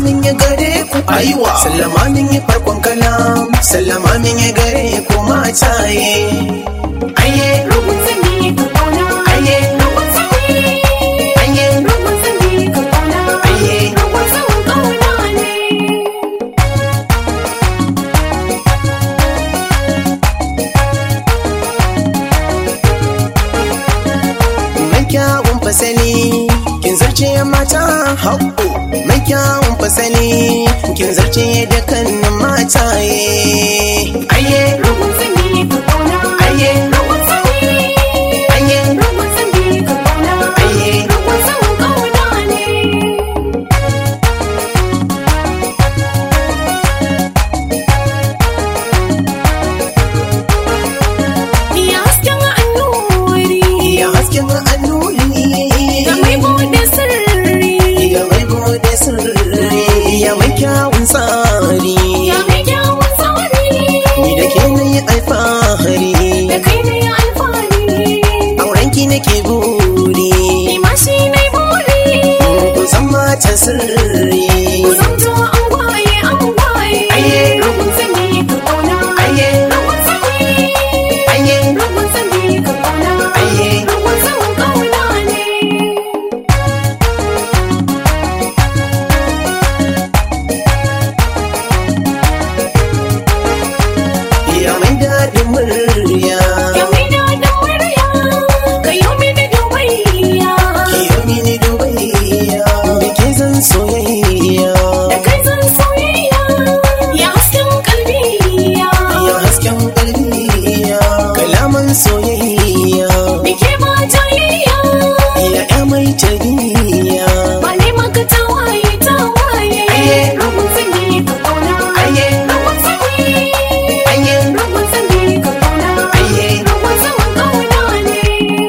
min ya gare ku aiwa sallama min ya farkon kalam sallama min ya gare ku mataye aye Rugun sani ka kauna aye Rugun sani aye Rugun sani ka kauna aye Rugun sani kauna ne mai kyawun fasali kin zarce mata haƙo mai kyawun fasali kin zarce da kannin mataye aye Rugun sani ka kauna aye Rugun sani aye Rugun sani ka kauna aye Rugun sani kauna ne Ya hasken annuri ya hasken annuri Ga mai bude sirri ya mai bude sirri ya mai kyawun tsari Ya mai kyawun tsari ni da ke na yi alfahari Da kai ne alfahari aurenki nake buri Ni ma shi ne buri ku san mata sirri Ku zamto an gwaye an gwaye Aye. Rugun sani ka kauna aye Rugun sani aye Rugun sani ka kauna Aye. Rugun sani kauna ne ya mai daɗin murya Ya mai daɗin murya Ka yi mini dubayya ki yi mini dubayya da ke zan soyayya Da kai zan soyayya Ya hasken kalbiya ya hasken ƙarfiya kalaman soyayya Da ke ba jayayya ya ya mai tarbiyya Ba ne maka tawaye tawaye Aye. Rugun sani ka kauna Aye. Rugun sani aye Rugun sani ka kauna Aye. Rugun sani kauna ne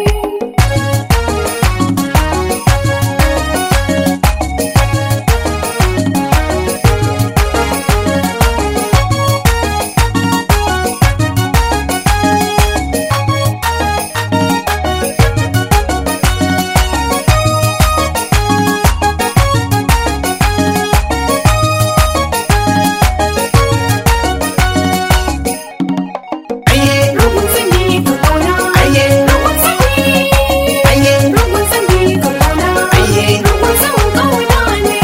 aye Rugun sani ka kauna aye Rugun sani aye Rugun sani ka kauna Aye. Rugun sani kauna ne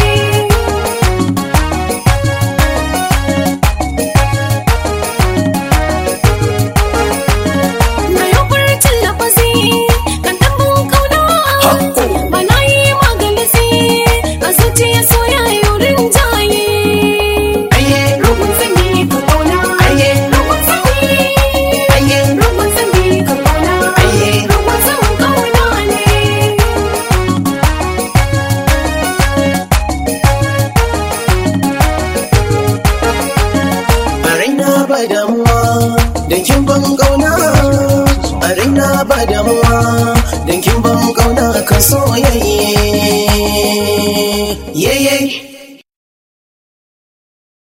Na yi furcin lafazi kan ɗanbin ƙauna Hakko. Ba na yi magalisi a zuciya soyayyar rinjaye aye Rugun sani ka kauna aye Rugun sani aye Rugun sani ka kauna Aye. Rugun sani kauna ne a raina ba damuwa da kin ban kauna a raina ba damuwa da kin ban kauna kan soyayya